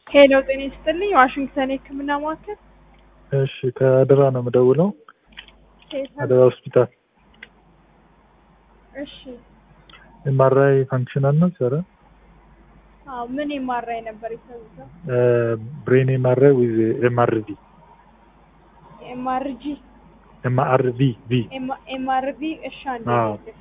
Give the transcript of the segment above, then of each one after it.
ሄሎ ጤና ይስጥልኝ ዋሽንግተን የህክምና ማዕከል እሺ ከአደራ ነው የምደውለው። ኬት አደራ ሆስፒታል እሺ ኤምአርአይ ፋንክሽናል ነው ሰረ አዎ ምን የማራይ ነበር የተሰጠው ብሬን ኤምአርአይ ዊዝ ኤምአርቪ ኤምአርጂ ኤምአርቪ ቪ ኤምአርቪ እሺ አንዴ አዎ። ልልህ።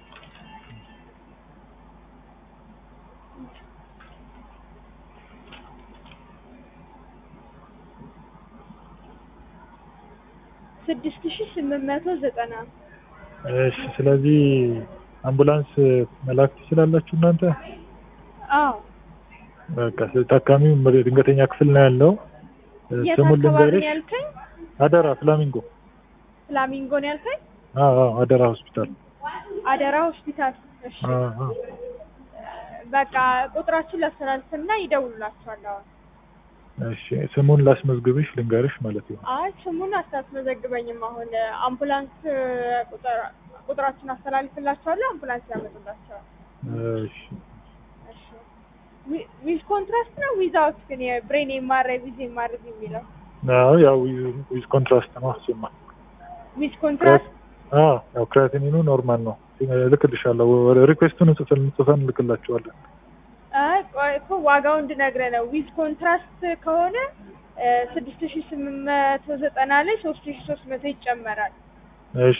ስድስት ሺህ ስምንት መቶ ዘጠና እሺ ስለዚህ አምቡላንስ መላክ ትችላላችሁ እናንተ? አዎ በቃ ስለዚህ ታካሚው ድንገተኛ ክፍል ነው ያለው። የት ስሙን አካባቢ ነው ልንገርሽ። ያልከኝ አደራ ፍላሚንጎ። ፍላሚንጎ ነው ያልከኝ አዎ አዎ አደራ ሆስፒታል። አደራ ሆስፒታል እሺ አዎ አዎ በቃ ቁጥራችን ላስተላልፍና ይደውሉላችኋል አሁን እሺ ስሙን ላስመዝግብሽ ልንገርሽ ማለት ነው። አይ ስሙን አታስመዘግበኝም አሁን አምቡላንስ ቁጥር ቁጥራችን አስተላልፍላችኋለሁ አምቡላንስ ያመጡላቸዋል እሺ እሺ ዊ- ዊዝ ኮንትራስት ነው ዊዛውት ግን የብሬን ኤምአርአይ ዊዝ ኤምአርቪ የሚለው አዎ ያው ዊዝ ኮንትራስት ነው እሱማ። ዊዝ ኮንትራስት አዎ ያው ክራቲኒኑ ኖርማል ነው። እልክልሻለሁ። ሪኩዌስቱን ጽፈን ጽፈን እንልክላችኋለን። አይ ቆይ እኮ ዋጋው እንድነግርህ ነው ዊዝ ኮንትራስት ከሆነ ስድስት ሺ ስምንት መቶ ዘጠና ላይ ሶስት ሺ ሶስት መቶ ይጨመራል እሺ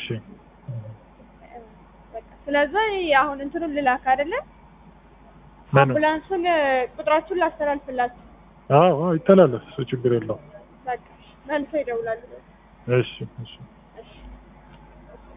በቃ ስለዚህ አሁን እንትኑን ልላክ አይደለ ምኑ? አምቡላንሱን ቁጥራችሁን ላስተላልፍላችሁ አዎ አዎ ይተላለፍ፣ እሱ ችግር የለውም። በቃ መልሶ ይደውላሉ እሺ እሺ